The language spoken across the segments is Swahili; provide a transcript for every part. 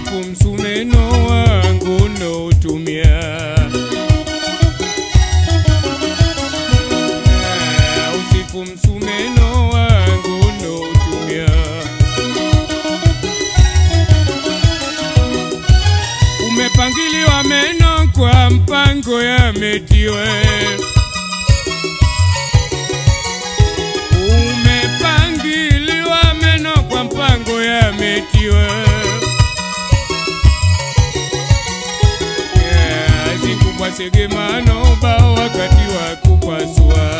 usifu msumeno wangu noutumia Ah, usifu msumeno wangu noutumia umepangiliwa meno kwa mpango yametiwe umepangiliwa meno kwa mpango yametiwe zikubwa segemano bao wakati wa kupasua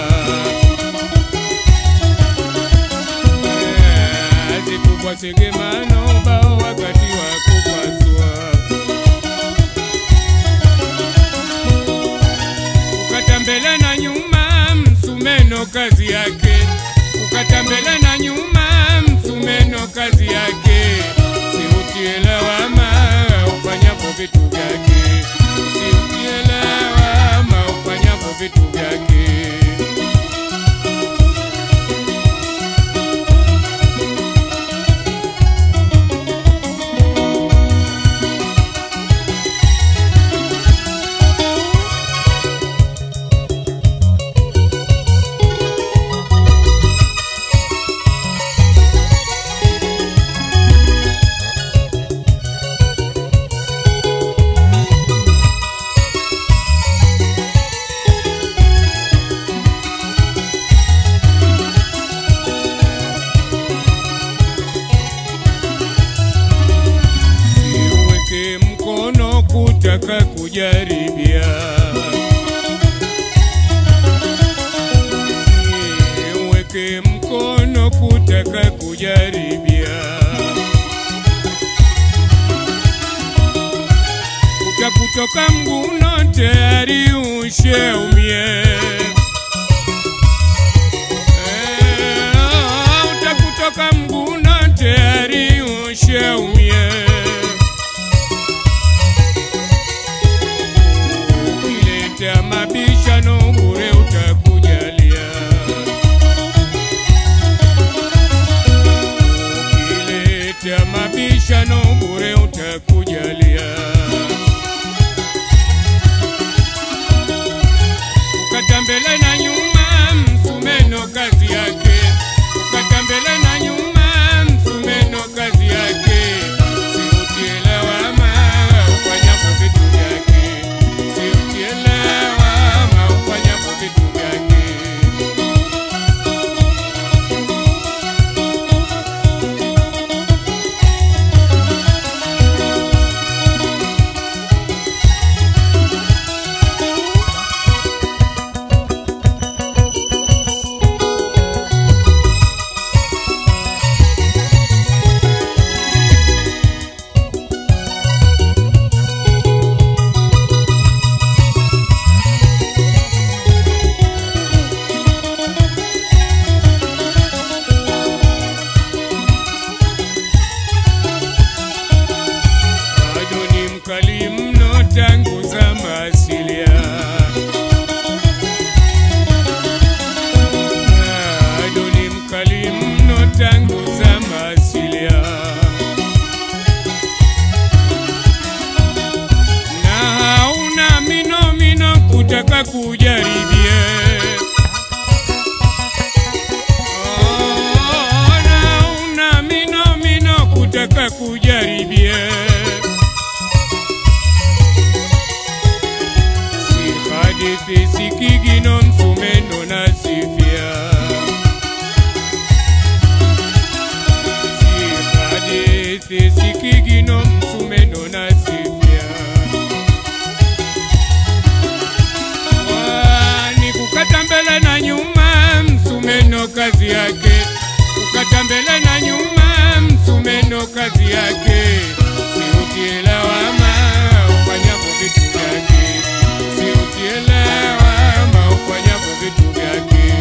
Yeah, zikubwa segemano bao wakati wa kupasua ukata mbele na nyuma msumeno kazi yake ukata mbele na nyuma msumeno kazi yake siutie lawama ufanyapo vitu vyake siutie lawama ufanyapo vitu vyake siuweke mkono kutaka kujaribia siuweke mkono kutaka kujaribia utakutoka mguno tayari usheumie Eh, utakutoka mguno tayari usheumie ukileta mabishano bure utakujalia ukileta mabishano bure utakujalia ukata mbele na nyuma msumeno kazi yake ukata mbele na nyuma msumeno kazi yake siutie lawama ufanyapo vitu vyake siutie lawama ufanyapo vitu vyake bado ni mkali mno tangu zama asilia. Bado ni mkali mno tangu zama asilia. Na hauna mino mino kutaka kujaribie. Oh, na hauna mino mino kutaka kujaribie. si hadithi si kigino msumeno na sifia si hadithi si kigino msumeno na sifia kwani kukata mbele na nyuma msumeno kazi yake kukata mbele na nyuma msumeno kazi yake siutie lawama ufanyapo vitu vyake siutie lawama ufanyapo vitu vyake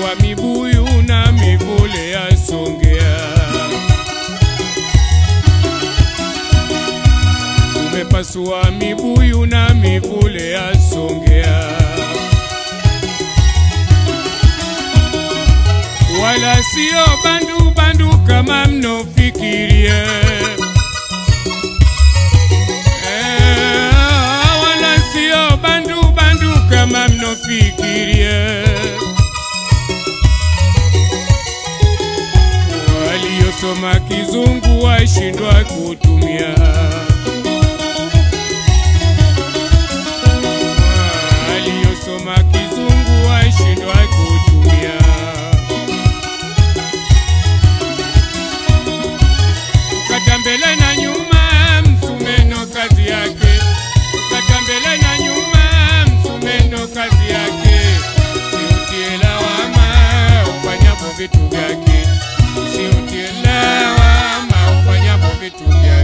umepasua mibuyu na mivule ya Songea, umepasua mibuyu na mivule ya Songea, wala sio bandu bandu kama mnofikirie. Eh, wala sio bandu bandu kama mnofikirie. Waliosoma kizungu washindwa kutumia, waliosoma kizungu washindwa kutumia. Ukata mbele na nyuma, msumeno kazi yake. Ukata mbele na nyuma, msumeno kazi yake. Usiutie lawama ufanyapo vitu vyake, usiutie lawama ufanyapo vitu vyake.